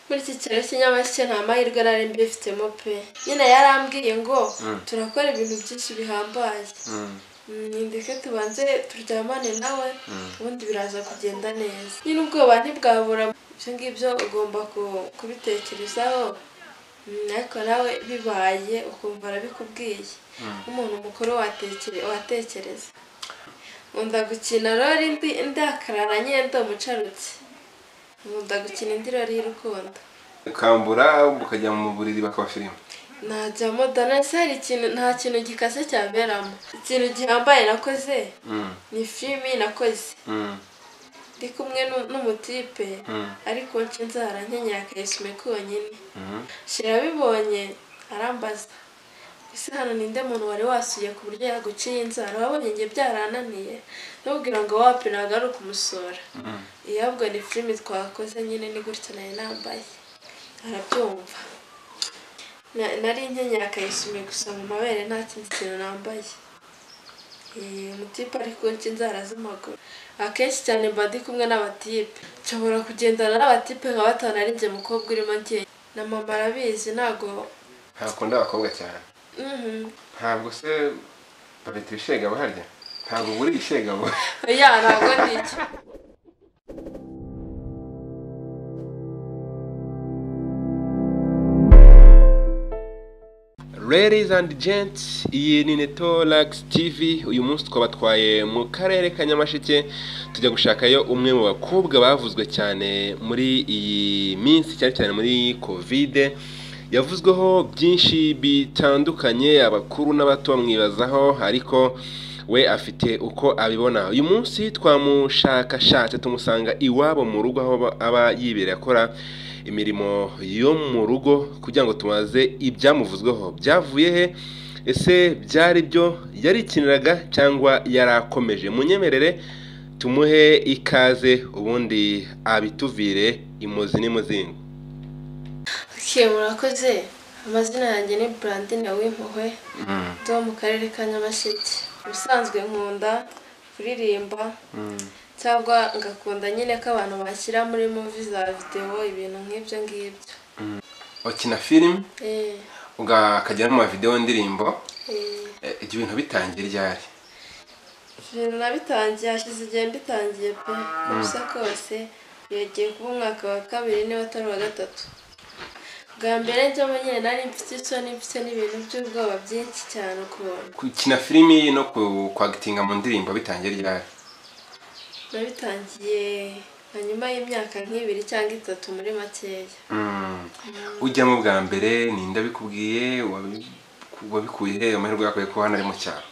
muri iki kiraro cy'inyamaswa nta mahirwe nari mbifitemo pe nyine yarambwiye ngo turakora ibintu byinshi bihambaye ndetse tubanze turyamane nawe ubundi biraza kugenda neza nyine ubwoba ntibwabura ibyo ngibyo ugomba kubitekerezaho ariko nawe bibaye ukumva arabikubwiye nk'umuntu mukuru watekereza nkunda gukina rero ndakarara nyine umucarutse nkunda gukina indi rero y'urukundo ukambura ukajya mu buriri bakaba filime najyamo danaseri ikintu nta kintu gikase cyaberamo ikintu gihambaye nakoze ni filimi nakoze ndi kumwe n'umutipe ariko nshya nkenyera akayisume konyine shira abibonye arambaza ese hano ninde muntu wari wasuye ku buryo yaguciye inzara wabonye njye byarananiye ntubwira ngo wapi ntabwo ari ukumusora iyo ahubwo ni filime twakoze nyine ni gutya nayo nambaye arabyumva nari nkenyera akayisume gusa mu mabere nta kindi kintu nambaye umutipe ari kunca inzara z'amaguru akenshi cyane mba ndi kumwe n'abatipe nshobora kugendana n'abatipe nka batanu ari njye mukobwa urimo ngenda na mama arabizi ntabwo ntakunda abakobwa cyane ntabwo se babita ibishegabo harya ntabwo buri ishegabo ya ntabwo ndi icyo Ladies and gents, iyi ni Neto Relax TV, uyu munsi twabatwaye mu karere ka Nyamasheke, tujya gushakayo umwe mu bakobwa bavuzwe cyane muri iyi minsi cyane cyane muri Covid. Yavuzweho byinshi bitandukanye abakuru n'abato bamwibazaho ariko we afite uko abibona. Uyu munsi twamushakashatse tumusanga iwabo mu rugo aho aba yibereye akora imirimo yo mu rugo kugira ngo tumaze ibyamuvuzweho byavuye he ese byari byo yarikiniraga cyangwa yarakomeje munyemerere tumuhe ikaze ubundi abituvire imuzi n'imuzingo murakoze amazina yanjye ni burandine w'impuhwe zo mu karere ka nyamasheke ubusanzwe nkunda kuririmba cyangwa ngakunda nyine ko abantu bashyira muri muvi za videwo ibintu nk'ibyo ngibyo ukina filime ukajya no mu mavidewo ndirimbo ibyo bintu bitangiye ryari ibintu nabitangiye hashize igihe mbitangiye pe gusa kose yegeye kuba umwaka wa kabiri niba atari uwa gatatu bwa mbere njyamo nyine nari mfite isoni mfite n'ibintu by'ubwoba byinshi cyane ukuntu gukina filime no kwagitinga mu ndirimbo bitangiye ryari nabitangiye hanyuma y'imyaka nk'ibiri cyangwa itatu muri makeya ujyamo bwa mbere ninde abikubwiye wabikuye he amahirwe yakuye ko hano ari mu cyaro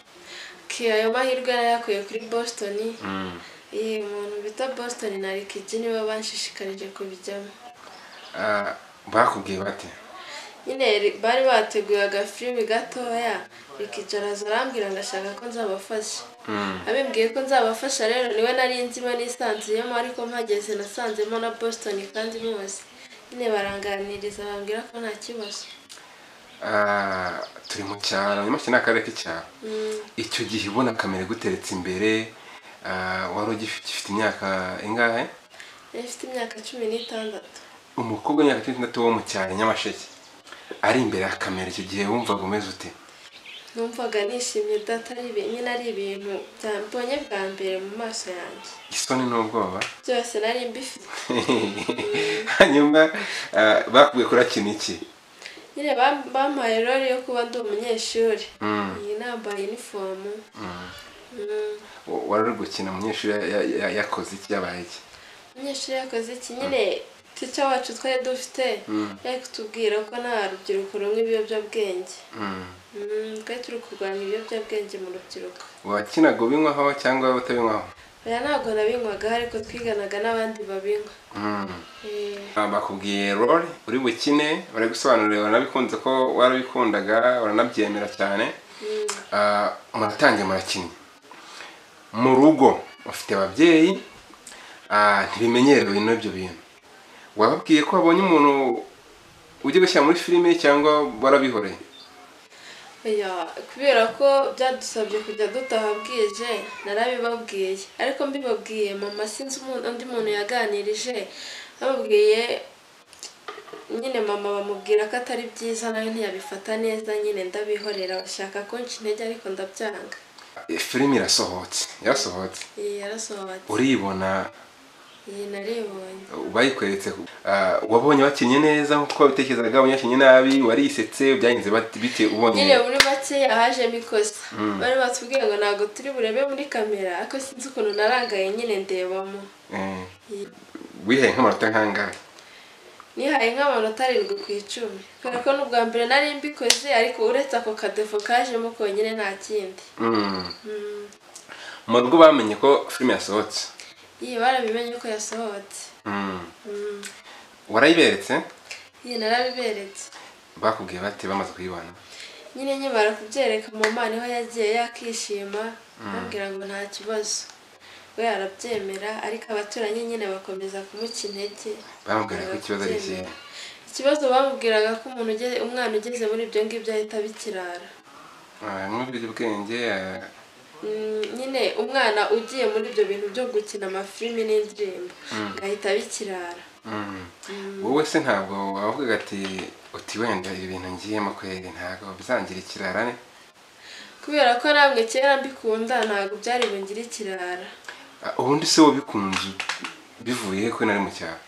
ayo mahirwe yakuye kuri boston iyi muntu bita boston na rikidi niwe banshishikarije kubijyamo bakubwiye bate nyine bari bateguye agafilimi gatoya rikicaraza arambwira ngo ashaka ko nzabafasha abimbwiye ko nzabafasha rero niwe nari nzima nisanzuyemo ariko mpageze nasanzemo na boston kandi mwose nyine baranganiriza bambwira ko nta kibazo turi mu cyaro nyamashyi ni akarere k'icyaro icyo gihe ubona kamera iguteretse imbere wari ugifite imyaka ingahe ifite imyaka cumi n'itandatu umukobwa w'imyaka cumi n'itandatu wo mu cyaro nyamasheke ari imbere ya kamera icyo gihe wumvaga umeze ute numvaga nishimye datari nyine ari ibintu byambonye bwa mbere mu maso yanjye isoni n'ubwoba byose nari mbifite hanyuma bakubwiye kurakina iki nyine bampaye rero yo kuba ndi umunyeshuri iyi nambaye inifomu wari uri gukina umunyeshuri yakoze iki yabaye iki umunyeshuri yakoze iki nyine tica wacu twari dufite yari kutubwira ko nta rubyiruko rumwe ibiyobyabwenge twari turi kurwanya ibiyobyabwenge mu rubyiruko wakinaga ubinywaho cyangwa utabinywaho oya ntabwo nabinywaga ariko twiganaga n'abandi babinywa bakubwiye role uri bukine bari gusobanurira baranabikunze ko warabikundaga baranabyemera cyane muratangiye murakinnyi mu rugo ufite ababyeyi ntibimenyerewe n'ibyo bintu wababwiye ko wabonye umuntu ujya gushyira muri filime cyangwa warabihoreye kubera ko byadusabye kujya dutaha bwije narabibabwiye ariko mbibabwiye mama sinzi undi muntu yaganirije bababwiye nyine mama bamubwira ko atari byiza nawe ntiyabifata neza nyine ndabihorera bashaka kunca intege ariko ndabyanga filime irasohotse yarasohotse iyi yarasohotse uribona iyi naribonye bayikweretse wabonye bakinnye neza nk'uko wabitekerezaga wabonye bakinnye nabi warisetse byagenze bite ubonye nyine muri makeya hajemo ikosa bari batubwiye ngo ntabwo turi burebe muri kamera ariko sinzi ukuntu narangaye nyine ndebamo Eh, wihaye nk'amanota nk'angahe nihaye nk'amanota arindwi ku icumi kubera ko n'ubwa mbere nari mbikoze ariko uretse ako kadefu kajemo konyine nta kindi Mm. Mm. mu rugo bamenye ko filime yasohotse iyi barabimenye ko yasohotse Mm. Mm. warayiberetse iyi narabiberetse bakubwiye bate bamaze kuyibona nyine nkimara kubyereka mama niho yagiye yakishima ambwira ngo nta kibazo we arabyemera ariko abaturanyi nyine bakomeza kumuca intege bamubwira ko ikibazo ari ikihe ikibazo bamubwiraga ko umuntu ugeze umwana ugeze muri ibyo ngibyo ahita abikirara Ah, mwumvire ubwenge ah, Mm, nyine umwana ugiye muri ibyo bintu byo gukina amafilimi n'indirimbo agahita abikirara mm. wowe se ntabwo wavugaga ati uti wenda ibi bintu ngiyemo kweri ntabwo bizangira ikirarane kubera ko namwe kera mbikunda ntabwo byari bungire ikirara ubundi se wabikunze bivuye ko nari mu cyaro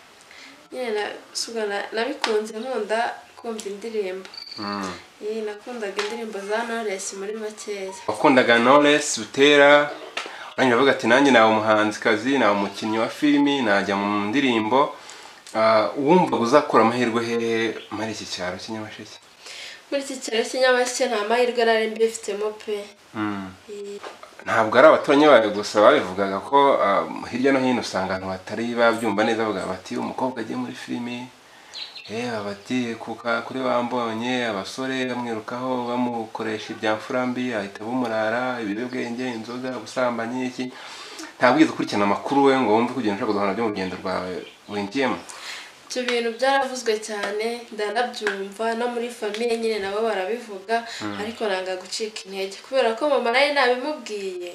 nyine na- suga na- nabikunze nkunda kumva indirimbo Mm. iyi nakundaga indirimbo za Knowless muri makeya wakundaga Knowless butera urangije avuga ati nanjye nawe umuhanzikazi nawe umukinnyi wa filimi najya mu ndirimbo Ah, wumva uzakura amahirwe hehe muri iki cyaro cy'inyamasheke muri iki cyaro cy'inyamasyo nta mahirwe nari mbifitemo pe Mm. Iyi- ntabwo ari abaturanyi bawe gusa babivugaga ko ah, hirya no hino usanga abantu batari babyumva neza bavuga bati umukobwa agiye muri filimi eh bati kuka kuri bambonye abasore bamwirukaho bamukoresha ibya mfurambi ahita bumurara ibiyobyabwenge inzoga ubusambanyi iki ntabwo wigeze ukurikirana amakuru we ngo wumve kugenda ushaka guhana byo mu rugendo rwawe winjiyemo ibyo bintu byaravuzwe cyane ndanabyumva no muri famiye nyine nabo barabivuga ariko nanga gucika intege kubera ko mama nawe nabimubwiye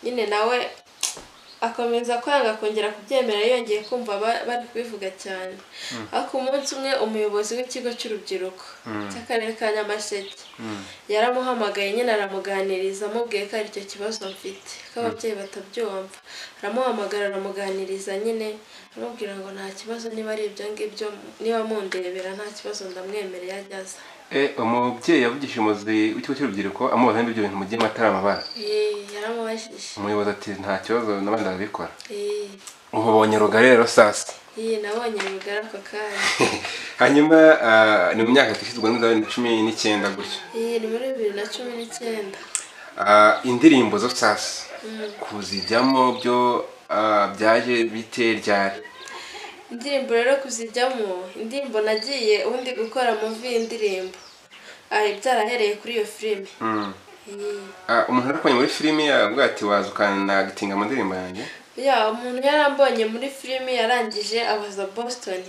nyine nawe akomeza kwanga kongera kubyemera yongeye kumva ba- bari kubivuga cyane ariko umunsi umwe umuyobozi w'ikigo cy'urubyiruko cy'akarere ka nyamasheke yaramuhamagaye nyine aramuganiriza amubwiye ko ari icyo kibazo mfite ko ababyeyi batabyumva aramuhamagara aramuganiriza nyine aramubwira ngo nta kibazo niba ari ibyo ngibyo niba mundebera nta kibazo ndamwemereye agize Eh, umubyeyi yavugishije umuyobozi w'ikigo cy'urubyiruko amubaza niba ibyo bintu mugiye amatara amabara Ee, yaramubajije umuyobozi ati nta kibazo n'abandi barabikora Ee, umubonye rugari rero sasa ee, nabonye bigara ako kanya hanyuma ah, ni mu myaka twishyizwe muri za bibiri na cumi n'icyenda gutyo iyi ni muri bibiri na cumi n'icyenda Ah, indirimbo zo sasa kuzijyamo byo ah, byaje bite ryari indirimbo rero kuzijyamo indirimbo nagiye ubundi gukora muvi y'indirimbo ari byarahereye kuri iyo filime Mm. Ee. Ah, umuntu arakoranye muri filimi avuga ati waza ukanagitinga amandirimbo yanjye ya umuntu yarambonye muri filime yarangije abaza boston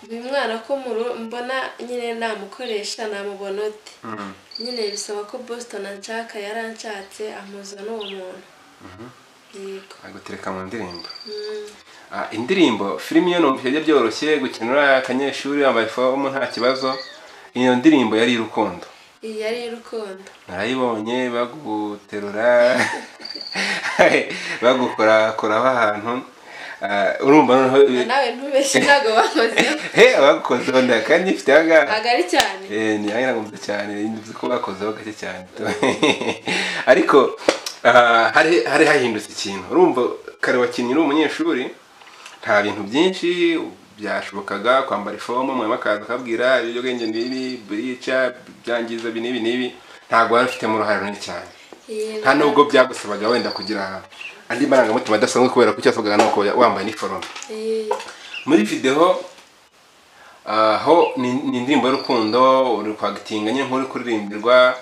uyu mwana ko muru- mbona nyine namukoresha namubona ute Mm. nyine bisaba ko boston anshaka yaranshatse amuza n'uwo muntu yego agutereka mu ndirimbo Mm. Ah, indirimbo filimi yo numva bijya byoroshye gukenura akanyeshuri wambaye fomu nta kibazo iyo ndirimbo yari urukundo iyi yari y'urukundo narayibonye baguterura bagukorakoraho ahantu Ah, urumva noneho Na nawe ntubeshye ntabwo bakozeho he abagukozeho nda kandi ifite ahangaha ntabwo ari cyane Eh, ni ahangaha ngo mvuze cyane nzi ko bakozeho gake cyane ariko ah, hari hari hahindutse ikintu urumva kare wakinnye uri umunyeshuri nta bintu byinshi byashobokaga kwambara ifomu mwarimu akaza akabwira ibiyobyabwenge n'ibi burica byangiza ibi n'ibi n'ibi ntabwo wari ufitemo uruhare runini cyane Iyi nta nubwo byagusabaga wenda kugira andi marangamutima adasanzwe kubera ko icyo wasabaga ni uko wambaye iniforume iyi- muri videwo aho ni ni indirimbo y'urukundo uri kwagitinga nyine nk'uri kuririmberwa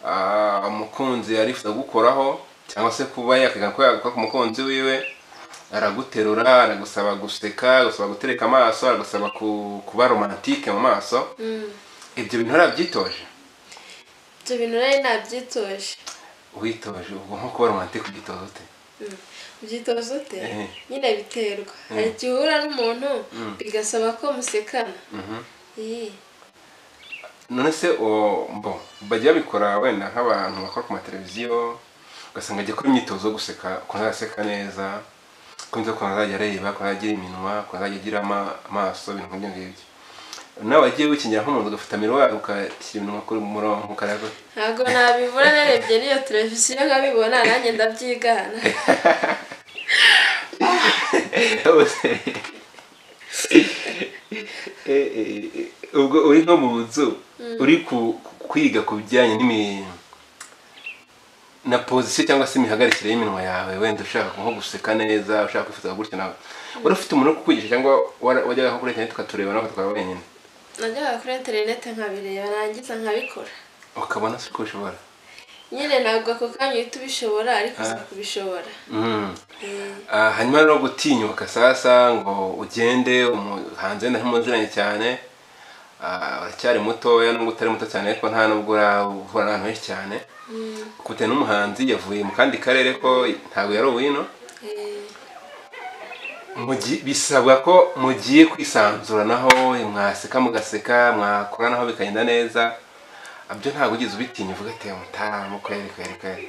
ah, umukunzi arifuza gukoraho cyangwa se kuba yakwiga ko yaguka ku mukunzi wiwe araguterura aragusaba guseka agusaba gutereka amaso aragusaba ku- kuba romantike mu maso Mm. ibyo bintu narabyitoje ibyo bintu nari nabyitoje witoje ubwo nko kuba romantike ugitoza ute Mm. ubyitoza ute Eh. nyine biterwa hari igihe uhura n'umuntu bigasaba ko musekana iyi none se uwo mbo bajya babikora wenda nk'abantu bakora ku mateleviziyo ugasanga ajya gukora imyitozo yo guseka ukuntu azaseka neza ukuntu ukuntu azajya areba ukuntu azajya agira iminwa ukuntu azajya agira ama- amaso ibintu nk'ibyo ngibyo nawe wagiye wikingira nk'umuntu ugafata miruwari ugashyira iminwa kuri mu murongo ukareba ntabwo nabibura narebye n'iyo televiziyo nkabibona nanjye ndabyigana Bose. Eh, eh, eh, ubwo uri nko mu nzu uri ku- ku- kwiga ku bijyanye n'imi na pozisiyo cyangwa se imihagarikire y'iminwa yawe wenda ushaka nko guseka neza ushaka kwifotoza gutya nawe wari ufite umuntu wo kukwigisha cyangwa wara- wajyaga nko kuri internet tukatureba nawe tukaba wenyine najyaga kuri interineti nkabireba narangiza nkabikora ukabona si ko ushobora nyine ntabwo ako kanya uhita ubishobora ariko uza kubishobora Mm. Eh, Ah, hanyuma rero gutinyuka sasa ngo ugende umu- hanze ntahimuziranye cyane Ah, uracyari mutoya nubwo utari muto cyane ariko nta nubwo urahura n'abantu benshi cyane mm, kubite n'umuhanzi yavuye mu kandi karere ko ntabwo yari uwino eh, Mugi- bisabwa ko mugiye kwisanzuranaho mwaseka mugaseka mwakoranaho bikagenda neza Ah, byo ntabwo ugize ubitinya uvuga ati mutaramu kweri kweri kweri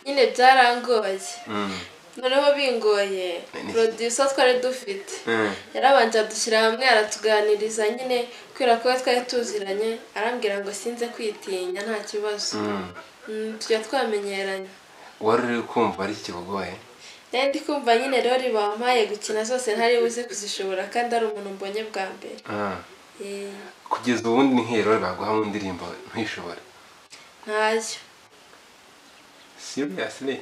nyine byarangoye Mm. noneho bingoye producer twari dufite Mm. yarabanje adushyira hamwe aratuganiriza nyine kubera ko twari tuziranye arambwira ngo sinze kwitinya nta kibazo Mm. Mm, tujya twamenyeranye wari uri kumva ari iki kikugoye rero ndi kumva nyine rero bampaye gukina zose ntari buze kuzishobora kandi ari umuntu mbonye bwa mbere Ah. Eh, kugeza ubundi ni nk'irori baguha mu ndirimbo ntishobore ntayo seriously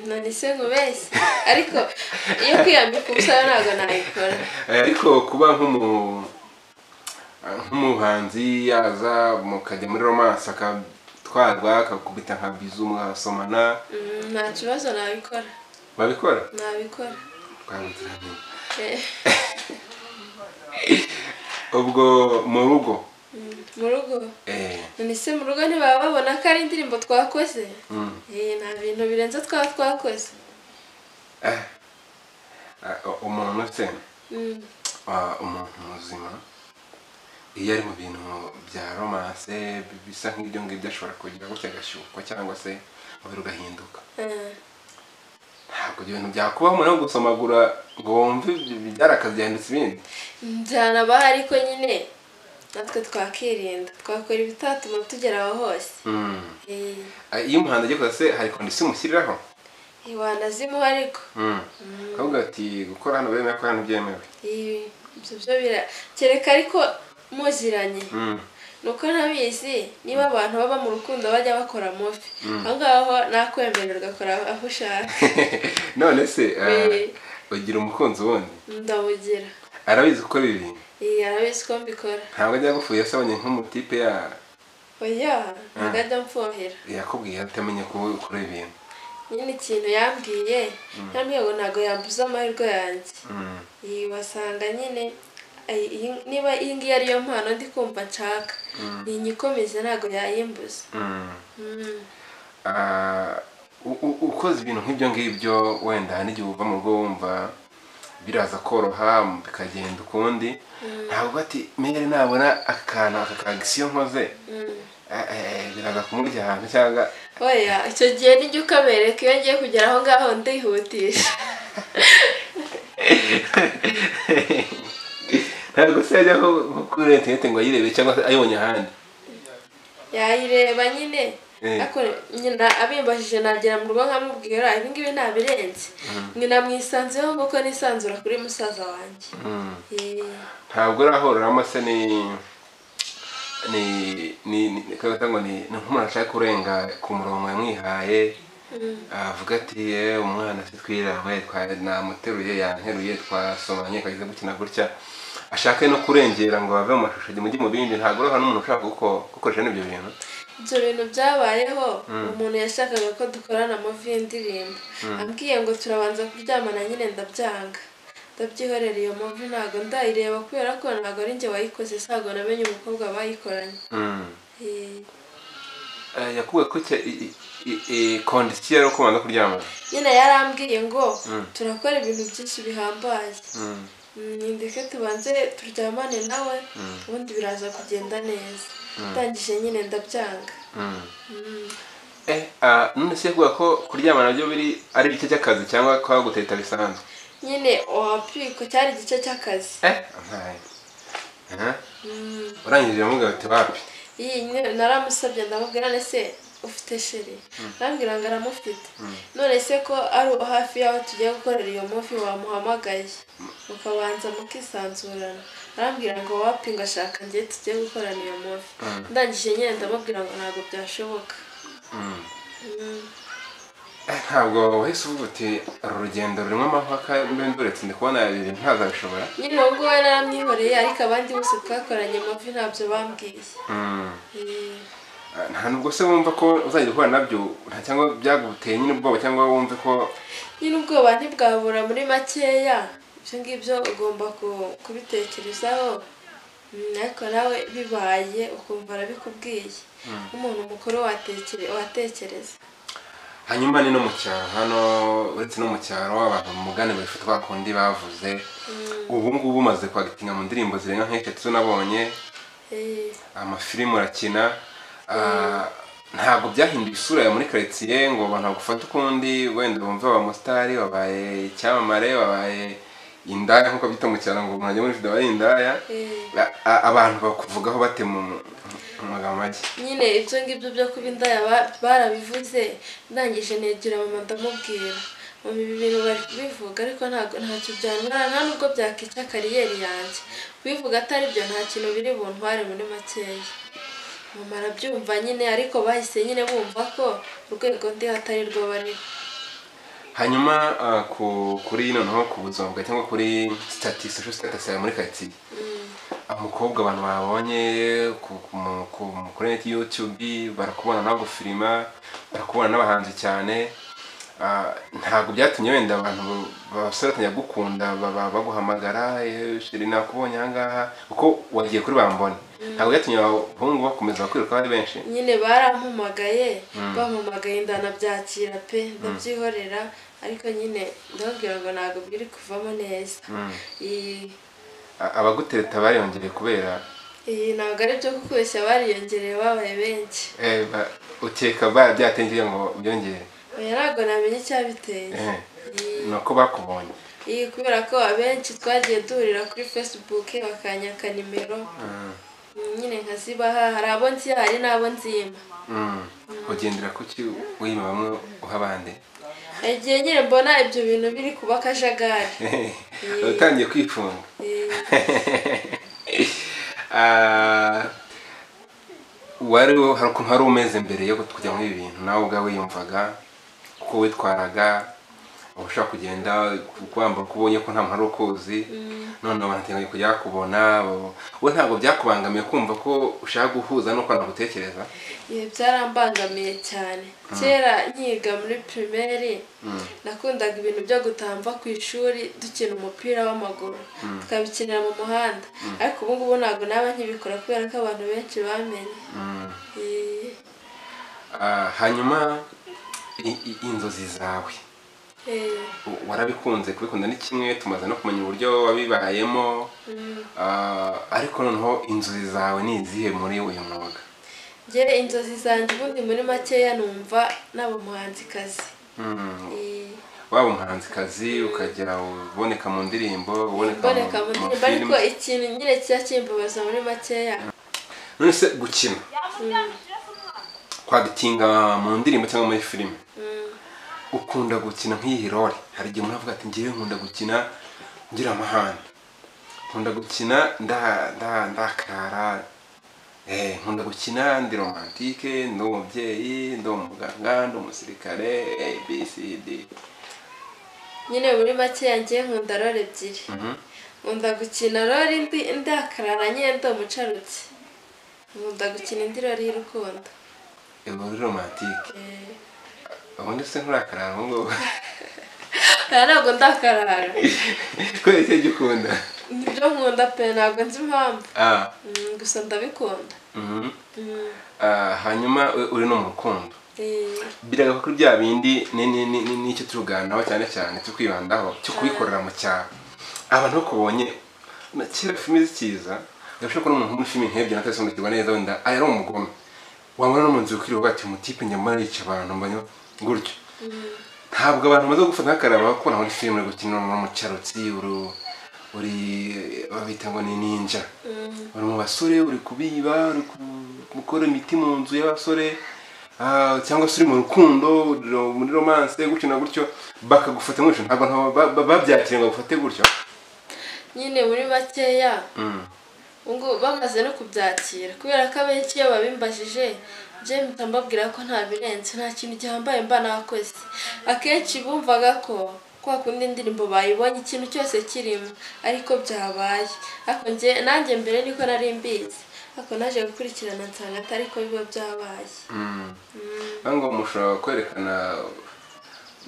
none se nkubeshye ariko iyo kwiyambika ubusabe ntabwo nayikora Eh, ariko kuba nk'umu ah, nk'umuhanzi yaza mukajya muri romance akatwarwa akakubita nka bizu mwasomana Mm, nta kibazo nabikora babikora nabikora twabitiranye Eh, ubwo mu rugo mm, mu rugo eh, none se mu rugo ntibaba babona ko ari indirimbo twakoze mm. Eh, nta bintu birenze twaba twakoze Eh, ah, umuntu se Mm, Ah, umuntu muzima iyo ari mu bintu bya romance bisa nk'ibyo ngibyo ashobora kugira gutya agashyukwa cyangwa se umubiri ugahinduka eh, ntabwo ibyo bintu byakubaho umuntu wo gusomagura ngo wumve ibyo byarakazi byahindutse ibindi byanabaho ariko nyine natwe twakirinda twakora ibitatuma tugera aho hose Mm. Eh, Ah, iyo umuhanzi agiye kuza se hari kondisiyo umushyiriraho wanazimuha ariko Mm. akavuga ati gukora hano bemewe ko hano byemewe Eh, ibyo byo bira kereka ariko muziranye Mm. nuko ntabizi niba abantu baba mu rukundo bajya bakora muvi aho ngaho nakwemerera ugakora aho ushaka none se ah, Eh. ugira umukunzi wundi ndabugira arabizi gukora ibi bintu iyi arabizi ko mbikora ntabwo ajya agupfuye asabanye nk'umutipe ya- oya ntabwo ajya amfuhira yakubwiye atamenye ku- kuri ibi bintu nyine ikintu yambwiye yambwiye ngo ntabwo yambuza amahirwe yanjye Mm. iyi wasanga nyine ay- iyi- niba iyi ngiyi ariyo mpano ndi kumva nshaka ni inyikomeze ntabwo yayimbuza Mm. Mm. Ah, u- u- ukoze ibintu nk'ibyo ngibyo wenda n'igihe uva mu rugo wumva biraza koroha bikagenda ukundi ntabwo ati mere nabona akantu aka kagisiyo nkoze Mm. eh, eh, biraza kumurya ahantu cyangwa oya icyo gihe nijya ukabereka iyo ngiye kugera aho ngaho ndihutisha ntabwo se yajya nko nko kuri interineti ngo ayirebe cyangwa se ayibonye ahandi yayireba nyine Eh. ariko nyina abimbajije nagera mu rugo nkamubwira ibi ngibi ntabirenze nyina mwisanzeho kuko nisanzura kuri musaza wanjye Mm. Eh, ntabwo urahoreramo se ni ni ni ni kagata ngo ni ni nk'umuntu ashaka kurenga ku murongo yamwihaye avuga ati "Eh, umwana se twirangwe namuteruye yanteruye twasomanye kageze gukina gutya ashaka no kurengera ngo bave mu mashusho ajye mujye mu bindi ntabwo urahora n'umuntu ushaka guko- gukoresha n'ibyo bintu ibyo bintu byabayeho umuntu yashakaga ko dukorana muvi y'indirimbo ambwiye ngo turabanza kuryamana nyine ndabyanga ndabyihorera iyo muvi ntabwo ndayireba kubera ko ntabwo ari njye wayikoze ntabwo namenye umukobwa bayikoranye Mm. Eh, Eh, yakubwiye ko cya- i- i- i- i- kondisiyo yo kubanza kuryamana nyine yarambwiye ngo turakora ibintu byinshi bihambaye Mm. ndeke tubanze turyamane nawe ubundi biraza kugenda neza ndangije nyine ndabyanga none se kuvuga ko kuryamana nabyo biri ari igice cy'akazi cyangwa kwa guteta bisanzwe nyine wapiko cyari igice cy'akazi urangije uramubwira uti wapi iyi nyine naramusabye ndamubwira none se ufite sheri arambwira ngo aramufite none se ko ari hafi y'aho tugiye gukorera iyo muvi wamuhamagaye mukabanza mukisanzurana arambwira ngo wapi ngo ashaka njye tugiye gukorana iyo muvi ndangije nyine ndamubwira ngo ntabwo byashoboka ntabwo wahise uvuga uti uru rugendo rurimo amahaka nduretse ndi kubona ibintu ntazabishobora nyine uwo nguwo naramwihoreye ariko abandi bose twakoranye muvi ntabyo bambwiye Eh, nta nubwo se wumva ko uzajya ukora nabyo nta cyangwa byaguteye nyine ubwoba cyangwa wumve ko nyine ubwoba ntibwabura muri makeya ibyo ngibyo ugomba ku- kubitekerezaho Mm, ariko nawe bibaye ukumva arabikubwiye nk'umuntu mukuru watekere- watekereza hanyuma ni no mu cyaro hano uretse no mu cyaro abantu mu mugani babifatwa kundi bavuze ubu ngubu umaze kwagitinga mu ndirimbo zirenga nk'eshatu nabonye Eh, amafilimi urakina ah, ntabwo byahinduye isura yawe muri karitsiye ngo abantu bagufate ukundi wenda bumve abamotari wabaye icyamamare wabaye indaya nk'uko byita mu cyaro ngo umuntu ajya muri video abaye indaya eh. A- a- abantu bakuvugaho bate mu mu magambo make nyine ibyo ngibyo byo kuba indaya ba- barabivuze ndangije negera mama ndamubwira mama ibi bintu bari kubivuga ariko ntabwo ntacyo byantwara nta nubwo byakica kariyeri yanjye kubivuga atari byo nta kintu biri buntware muri makeya mama arabyumva nyine ariko bahise nyine bumva ko urwego ndiho atari rwo bariho hanyuma ah, ku- kuri noneho ku buzima bwawe cyangwa kuri sitati social status yawe muri karitsiye umukobwa abantu babonye ku- ku- mu- ku- mu- kuri net youtube barakubona nawe gufilima barakubona n'abahanzi cyane Ah, ntabwo byatumye wenda abantu ba- abasore batangira gukunda baba- baguhamagara "Eh, sheri nakubonye ahangaha kuko wagiye kuri bambone ntabwo byatumye abahungu bakomeza bakwiruka ari benshi nyine barampumagaye bampumagaye ndanabyakira pe ndabyihorera ariko nyine ndababwira ngo ntabwo biri kuvamo neza Iyi- A- abagutereta bariyongereye kubera iyi ntabwo ari byo kubeshya bariyongereye babaye benshi eh, ba- ukeka ba- byatengeye ngo byongere oya ntabwo namenye icyabiteye Eh, ni uko bakubonye iyi kubera ko abenshi twagiye duhurira kuri facebook bakanyaka nimero Mm. nyine nkazibaha hari abo nzi hari n'abo nzima Mm. ugendera ku ki wima bamwe uha abandi igihe nyine mbona ibyo bintu biri kuba akajagari utangiye kwifunga Eh, Ah, wari hari ukuntu wari umeze mbere yo kujya muri ibi bintu nawe ubwawe yumvaga uko witwaraga uba ushobora kugenda wambara uko ubonye ko nta muntu ari ukuzi none abantu batangiye kujya bakubona bo- wowe ntabwo byakubangamiye kumva ko ushaka guhuza n'uko nagutekereza Ibi byarambangamiye cyane kera nkiga muri pirimeri nakundaga ibintu byo gutamba ku ishuri dukina umupira w'amaguru tukabikinira mu muhanda ariko ubu ngubu ntabwo naba nkibikora kubera ko abantu benshi bamenye Mm. Eh, Ah, hanyuma i- i- inzozi zawe eh, U- warabikunze kubikunda ni kimwe tumaze no kumenya uburyo wabibayemo mm. Ah, ariko noneho inzozi zawe ni izihe muri uyu mwuga Njye inzozi zanjye ubundi muri makeya numva naba umuhanzikazi Mm, Eh, waba umuhanzikazi ukagera uboneka mu ndirimbo uboneka mu- mboneka mu ndirimbo ariko mafilime. ikintu nyine kijya kimbabaza muri makeya none se gukina kwagitinga mu ndirimbo cyangwa muri filime Mm. ukunda gukina nk'iyi role hari igihe umuntu avuga ati ngewe nkunda gukina ngira amahane nkunda gukina nda- nda- ndakara Eh, nkunda gukina ndi romantike ndi umubyeyi ndi umuganga ndi umusirikare abcd nyine muri makeya njye nkunda role ebyiri nkunda gukina rori ndi ndakarara nyine ndi umucarutsi nkunda gukina indi rori y'urukundo ubu uri romantike Eh, ubundi se nturakarara ubu ngubu aha ntabwo ndakarara kubera icyo jya ukunda nibyo nkunda pe ntabwo nzi impamvu Ah, Mm, gusa ndabikunda Mm, mhm. Ah, hanyuma u- uri no mu rukundo eh, biraga kuri bya bindi ni- ni- ni- ni- nicyo turuganiraho cyane cyane cyo kwibandaho cyo kubikorera mu cyaro abantu bakubonye kera filime zikiza ndabasha kubona umuntu muri filime nk'ebyiri na tatu ndakirwa neza wenda ah, yari umugome wabona no mu nzu ukiriwe bati umutipe nyamara yica abantu mbona gutyo ntabwo abantu bamaze gufata nk'akaraba kuko nabona filime uri gukina mu cyarotsi uri uri babita ngo ni ninja uri mu basore uri kubiba uri ku- gukora imiti mu nzu y'abasore ah, cyangwa se uri mu rukundo uri muri romance gutyo na gutyo bakagufata gutyo ntabwo nta- ba- ba- babyakiriye ngo bagufate gutyo nyine muri makeya Mm. ngo bamaze no kubyakira kubera ko abenshi iyo babimbajije njyewe mpita mbabwira ko nta birenze nta kintu gihambaye mba nakoze akenshi bumvaga ko kwa kundi indirimbo bayibonye ikintu cyose kirimo ariko byabaye ariko njye nanjye mbere niko nari mbizi ariko naje gukurikirana nsanga atari ko biba byabaye Mm. Ntabwo mushobora kwerekana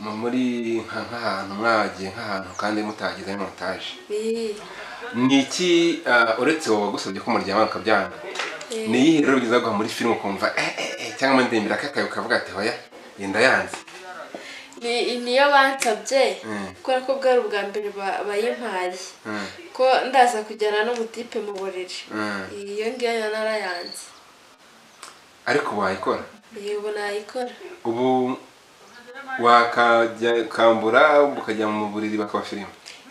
mu- muri nka- nk'ahantu mwagiye nk'ahantu kandi mutagize montage Bii, ni iki ah, uretse wowe wagusabye ko muryama mukabyanga eh, ni iyihe rero bigize guha muri filime ukumva eh eh eh cyangwa ndembera kakayo ukavuga ati oya yenda yanze ni- niyo bansabye Mm. kubera ko bwari ubwa mbere ba- bayimpaye Mm. ko ndaza kujyana n'umutipe mu buriri Mm. iyo ngiyo narayanze ariko wayikora yego nayikora ubu wakambura ukajya mu buriri bakaba filime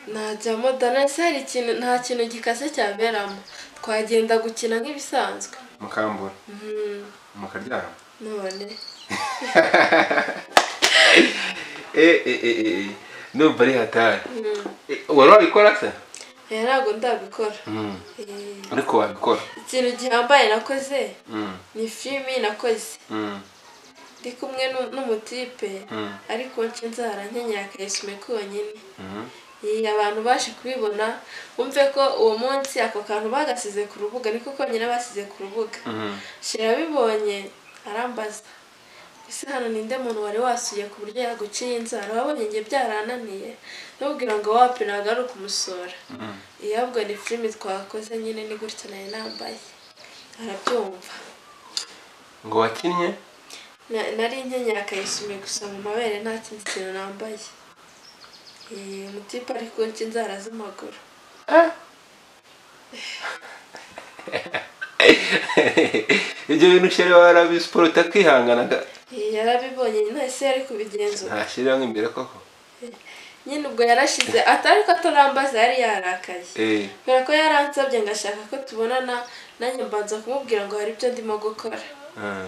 najyamo danasi hari ikintu nta kintu gikase cyaberamo twagenda gukina nk'ibisanzwe mukambura Mhm, mukaryama none eh eh eh eh ndumva ari hatari Eh, wari wabikora se eh, ntabwo ndabikora Mm. Eh, ariko wabikora ikintu gihambaye nakoze Mm. ni filimi nakoze Mm. ndi kumwe nu- n'umutipe Mm. ariko nce nzara nkenyera akayisume konyine Mhm. Iyi, abantu baje kubibona bumve ko uwo munsi ako kantu bagasize ku rubuga niko konyine basize ku rubuga Mhm. shira abibonye arambaza ese hano ninde muntu wari wasuye ku buryo yaguciye inzara wabonye njye byarananiye nubwira ngo wapi ntabwo ari ukumusura Mhm. iyo ahubwo ni filime twakoze nyine ni gutya nari nambaye arabyumva ngo wakinnye Na- nari nkenyera akayisume gusa mu mabere nta kindi kintu nambaye Eh, umutipe ari kunca inzara z'amaguru ibyo bintu shere warabisiporo utakihanganaga Eh, yarabibonye ntese yari kubigenzura ntashyirira nk'imbere koko nyine ubwo yarashize atari ko atarambaza yari yarakaye Eh, kubera ko yaransabye ngo ashaka ko tubonana nanjye mbanza kumubwira ngo hari ibyo ndimo gukora ah,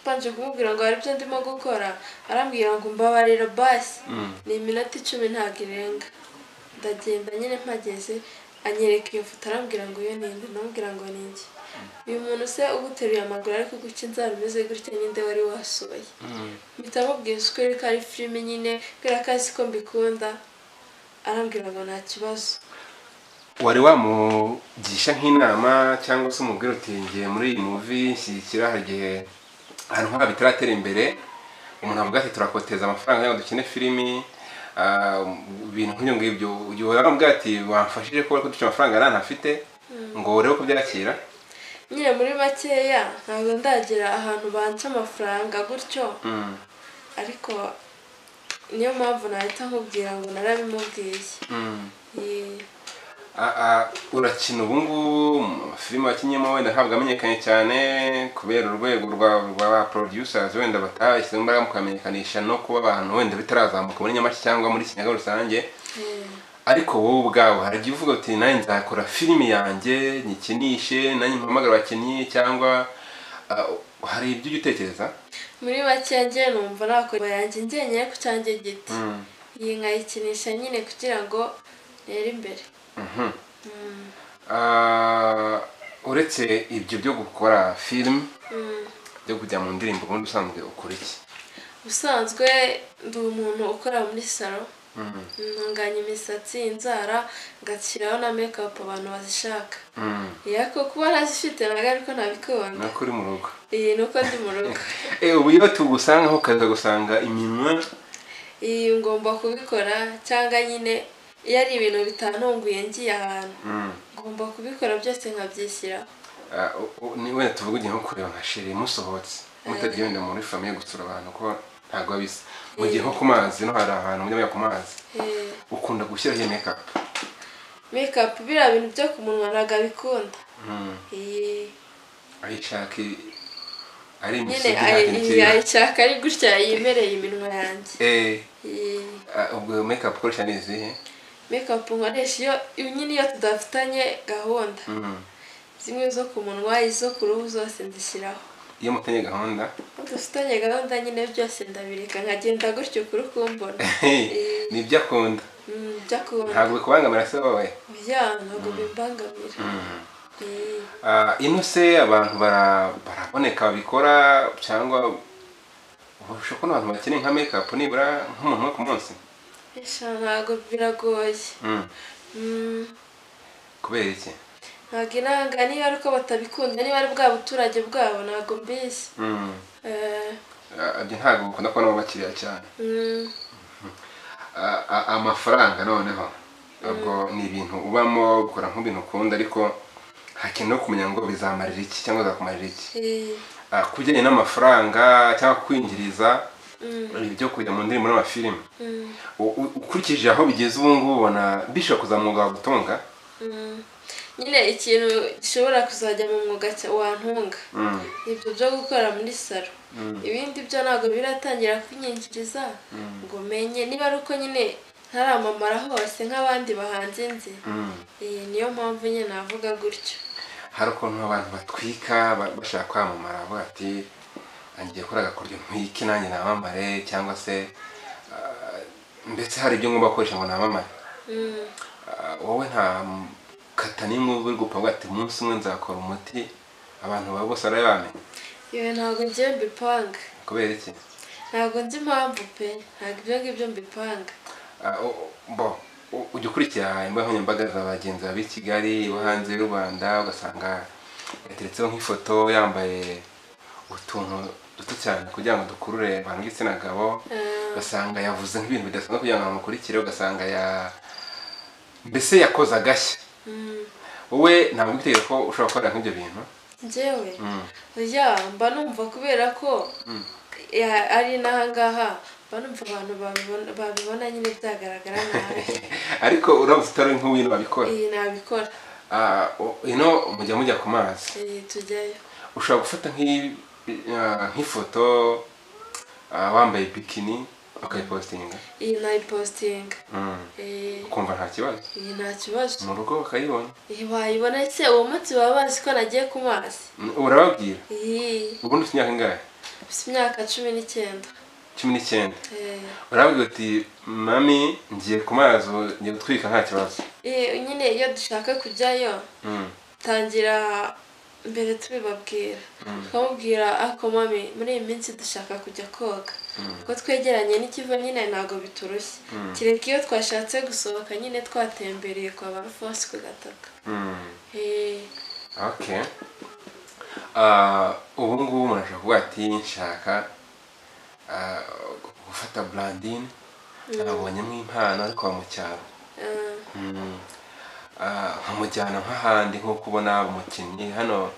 mbanje kumubwira ngo hari ibyo ndimo gukora arambwira ngo mbabarira basi mm, ni iminota icumi ntabwo irenga ndagenda nyine mpageze anyereka iyo foto arambwira ngo iyo ninde namubwira ngo ni njye uyu muntu se uguteruye amaguru ariko guca inzara umeze gutya ninde wari wasohoye mm, mpita mubwira ukuri ko ari filime nyine kubera ko azi ko mbikunda arambwira ngo nta kibazo wari wamugisha nk'inama cyangwa se umubwira uti ngiye muri iyi muvi nshyigikira hari igihe ahantu nk'aha bitaratera imbere umuntu avuga ati turakoteza amafaranga y'aho dukine filimi ah, ibintu nk'ibyo ngibyo igihe waramubwira ati wamfashije kuba ko dukina amafaranga yari anafite ngo urebe ko byakira nyine muri makeya ntabwo ndagera ahantu banca amafaranga gutyo Mm, ariko niyo mpamvu nahita nkubwira ngo narabimubwiye mm. Ye- A- a- urakina ubu ngubu amafilime wakinyemo wenda ntabwo amenyekanye cyane kubera urwego rwa rwa producers wenda batashyizemo imbaraga mu kukamenyekanisha no kuba abantu wenda bitarazamuka muri nyamashyi cyangwa muri kinyaga rusange eh, ariko wowe ubwawe hari igihe uvuga uti nanjye nzakora filime yanjye nyikinishe nanjye mpamagara abakinnyi cyangwa ah, hari ibyo ujya utekereza muri makeya njyewe numva nakora yanjye njyenyine ku cyanjye giti iyi nkayikinisha nyine kugira ngo ntere imbere Mhm. Mm, Ah, uretse ibyo byo gukora filime mm. byo kujya mu ndirimbo ubundi usanzwe ukora iki ubusanzwe ndi umuntu ukora muri salo Mhm. ntunganya imisatsi inzara ngashyiraho na mekapu abantu bazishaka Mm. yako kuba nazifite ntabwo ariko nabikunda nako uri mu rugo iyi ni uko ndi mu rugo ubu iyo tugusangaho ukaza gusanga iminwa iyi ngomba kubikora cyangwa nyine iyo ari ibintu bitantunguye ngiye ahantu Mm. ngomba kubikora byose nkabyishyiraho Ah, u- u- ni wenda tuvuge igihe nko kureba nka sheri musohotse mutagiye wenda muri famiye gusura abantu ko ntabwo biba bisa mu gihe nko ku mazi no hari ahantu mujya mujya ku mazi Eh, ukunda gushyiraho iyo mekapu mekapu biriya bintu byo ku munwa ntabwo abikunda iyi ayishaka ari nyine imisozi ayi- ntabwo iyi ikiri ayishaka ari gutya yimereye iminwa yanjye Eh, iyi ah, ubwo mekapu ukoresha ni izihe mekapu nkoresha iyo iyo nyine iyo tudafitanye gahunda Mm. zimwe zo ku munwa izo ku ruhu zose nzishyiraho iyo mutanye gahunda Iyo dufitanye gahunda nyine byose ndabireka nkagenda gutyo ukuri kumbona Eh. ni ibyo akunda Mm, byakunda ntabwo bikubangamira se wowe bya ntabwo bimbangamira Eh. Ah, inuse abantu bara- baraboneka babikora cyangwa ushobora kubona abantu bakeneye nka mekapu nibura nk'umuntu umwe ku munsi Esha ntabwo biragoye Mm. Mm, kubera iki ntabwo inanga niba ari uko batabikunda niba ari bwa buturage bwabo ntabwo mbizi Mm. Eh, Ah, ibyo ntabwo bikunda kubonamo abakiriya cyane mm, Ah, ah, amafaranga noneho ubwo ni ibintu ubamo ukora nk'ibintu ukunda ariko hakenewe kumenya ngo bizamarira iki cyangwa bizakumarira iki eh, Ah, ku bijyanye n'amafaranga cyangwa kwinjiriza mm, ibyo kujya mu ndirimbo n'amafilimi mm, U- u- ukurikije aho bigeze ubu ngubu ubona bishobora kuzamuga wagutunga mm. nyine ikintu gishobora kuzajya mu mwuga cya- wantunga Mm, ni ibyo byo gukora muri salo mm, ibindi byo ntabwo biratangira kwinyinjiriza ngo menye niba ari uko nyine ntaramamara hose nk'abandi bahanze nzi mm. Eh, niyo mpamvu nyine navuga gutyo hari ukuntu abantu batwika ba- bashaka kwamamara bavuga ati ngiye gukora agakoryo ntwike nanjye namamare cyangwa se ah, mbese hari ibyo ngomba gukoresha ngo namamare Mm, Ah, wowe nta m- kata n'imwe uba uri gupfa uvuga ati umunsi umwe nzakora umuti abantu ba bose barabe bamenya iyo ntabwo ngiye mbipanga kubera iki ntabwo nzi impamvu pe ntabwo ibyo ngibyo mbipanga Ah, o- bo u- ujya ukurikira imbuga nkoranyambaga za bagenzi bawe b'i kigali bo hanze y'u rwanda ugasanga yateretseho nk'ifoto yambaye utuntu duto cyane kugira ngo dukurure abantu b'igitsina gabo Eh, ugasanga yavuze nk'ibintu bidasanzwe kugira ngo bamukurikire ugasanga ya mbese yakoze agashya mm, wowe ntabwo witeguye ko ushobora gukora nk'ibyo bintu njyewe Mm. ya mba numva kubera ko ya- ari n'ahangaha mba numva abantu babibona- babibona nyine byagaragara nabi ariko uramutse utari nk'uwino babikora iyi nabikora Ah, o- ino mujya mujya ku mazi iyi tujyayo ushobora gufata nk'i- ah, nk'ifoto ah, wambaye bikini ukayipositinga iyi nayipositinga Mm. Eh, ukumva nta kibazo iyi nta kibazo mu rugo bakayibona iyi wayibona se uwo munsi baba bazi ko nagiye ku mazi Mm, urababwira iyi ubundi ufite imyaka ingahe mfite imyaka cumi n'icyenda cumi n'icyenda Eh, urababwira uti mami ngiye ku mazi ubu ngiye gutwika nta kibazo eh, nyine iyo dushaka kujyayo Mm. tangira mbere tubibabwira twamubwira ako mami muri iyi minsi dushaka kujya koga kuko twegeranye n'ikigo nyine ntabwo biturushye kereka iyo twashatse gusohoka nyine twatembereye kwa ba rufosi ku gataka Mm. Eh, okay Ah, ubu ngubu umuntu ashobora kuvuga ati nshaka ah, gufata burandini nabonyemo impano ariko wa mu cyaro eh, Mm. Ah, nkamujyana nk'ahandi nko kubona umukinnyi hano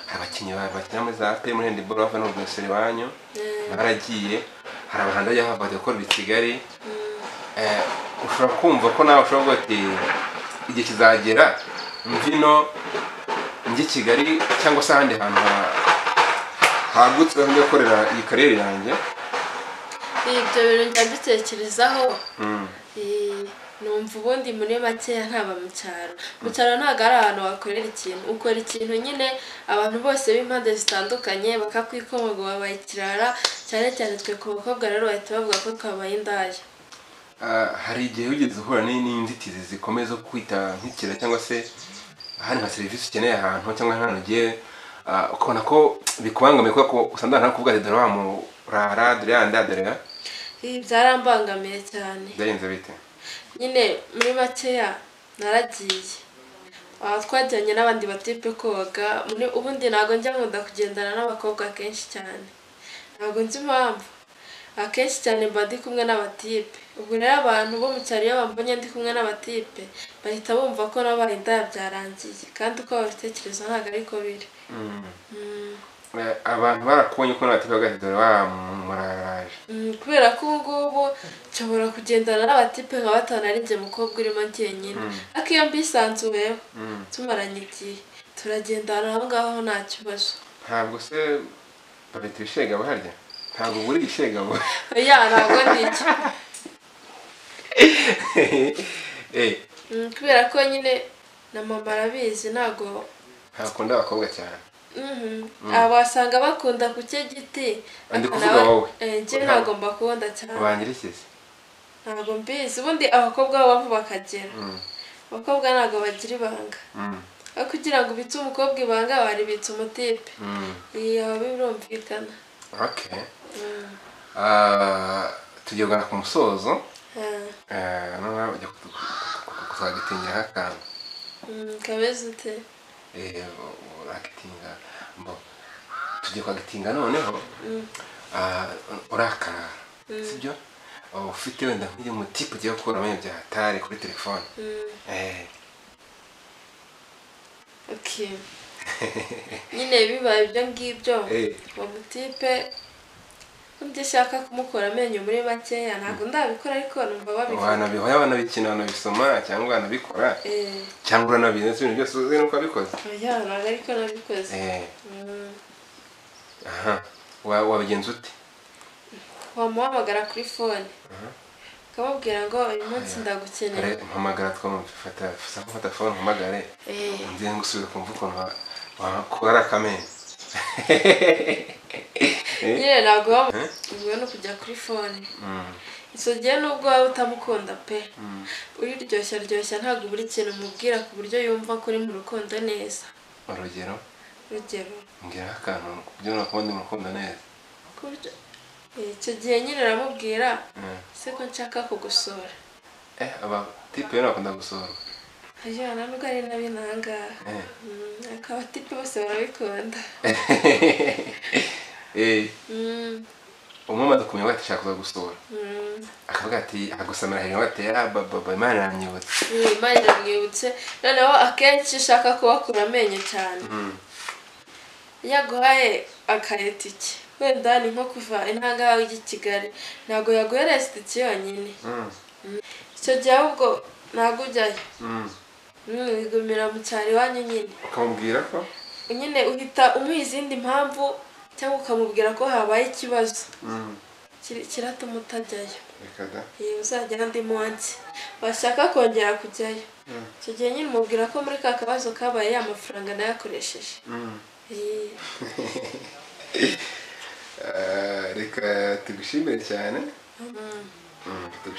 hari abakinnyi ba- bakina muri za pe muri hendiboro bava no rwesero iwanyu eh, baragiye hari abantu bajya bava gukorera i kigali Eh, ushobora kumva ko nawe ushobora kuvuga ati igihe kizagera mvino njye i kigali cyangwa se ahandi hantu ha- hagutse ho njya gukorera iyi karere yanjye ibyo bintu njya mbitekerezaho Mm. Eh, numva ubundi muri makeya ntaba mu cyaro mu cyaro ntabwo ari ahantu wakorera ikintu ukora ikintu nyine abantu bose b'impande zitandukanye bakakwikomaga wabaye ikirara cyane cyane twe ku bakobwa rero bahita bavuga ko twabaye indaya Ah, hari igihe wigeze uhura ni- n'inzitizi zikomeye zo kwita nk'ikira cyangwa se ahandi nka serivisi ukeneye ahantu cyangwa ahantu ugiye ah, ukabona ko bikubangamiye kubera ko usanga nta kuvuga ati dore wa murara dore yanda dore ya Ibi byarambangamiye cyane byagenze bite nyine muri makeya naragiye aha twajyanye n'abandi batipe koga muri- ubundi ntabwo njya nkunda kugendana n'abakobwa kenshi cyane ntabwo nzi impamvu akenshi cyane mba ndi kumwe n'abatipe ubwo rero abantu bo mu cyaro iyo bambonye ndi kumwe n'abatipe bahita bumva ko nabaye indaya byarangiye kandi uko babitekereza ntabwo ari ko biri Mm. Mm, abantu barakonye ukuntu batikaga dore bamuraraje kubera ko ubu ngubu nshobora kugendana n'abatipe nka batanu ari njye mukobwa urimo njyenyine ariko iyo mbisanzuyeho tumaranye igihe turagendana aho ngaho nta kibazo ntabwo se babita ibishega baharya ntabwo buri ishega bo ya ntabwo ni iki kubera ko nyine na mama arabizi ntabwo ntakunda abakobwa cyane aba wasanga bakunda ku cye giti ndi kuvuga wowe njye ntabwo mbakunda cyane wangirikiza ntabwo mbizi ubundi abakobwa babo bakagera abakobwa ntabwo bagira ibanga aho kugira ngo ubitse umukobwa ibanga waribitse umutipe yaba birumvikana okay tugera ku musozo noneho ujya kuzagitingiraho akantu kameze ute uragitinga mbo tugiye kugatinga noneho urakarara sibyo ufite wenda nk'uyu mutipe ugiye gukuramo ibya hatari kuri telefone nyine bibaye ibyo ngibyo uwo mutipe undi ushaka kumukura amenyo muri makeya ntabwo ndabikora ariko numva babikora wanabihoya wanabikina wanabisoma cyangwa wanabikora cyangwa uranabizi ibintu byose uzi nuko wabikoze oya ntabwo ariko nabikoze aha wabigenza ute wamuhamagara kuri fone ukamubwira ngo uyu munsi ndagukenera mpamagara twamufata fata mfata fone mpamagare ngiye gusubiza kumva ukuntu wakora akamenyo nyine ntabwo wamubwiwe no kujya kuri fone gihe nubwo waba utamukunda pe uriryoshya ryoshya ntabwo buri kintu umubwira ku buryo yumva ko uri mu rukundo neza urugero urugero mbwira akantu ku buryo nakubona ndi mu rukundo neza ku buryo icyo gihe nyine uramubwira se ko nshaka kugusura eh abatipe rero bakunda gusurwa ajyana nubwo ari nabi nangaha ariko abatipe bose barabikunda umwe amaze kumenya ati ashaka kuza gusura akavuga ati agusamira hejuru ati baba imana iranyibutse imana iramwibutse noneho akenshi ushaka kubakura amenyo cyane yaguhaye akaretike wenda ni nko kuva intangahawe y'i kigali ntabwo yaguhereza itike yonyine icyo gihe ahubwo ntabwo ujyayo wigumira mu cyaro iwanyu nyine ukamubwira ko nyine uhita umuha izindi mpamvu cyangwa ukamubwira ko habaye ikibazo kiri- kiratuma utajyayo reka da iyo uzajya andi munsi washaka kongera kujyayo icyo gihe nyine umubwira ko muri ka kabazo kabaye ya mafaranga nayo akoresheje Eh, Eh, reka tugushimire cyane mm. Mm, tugushimire.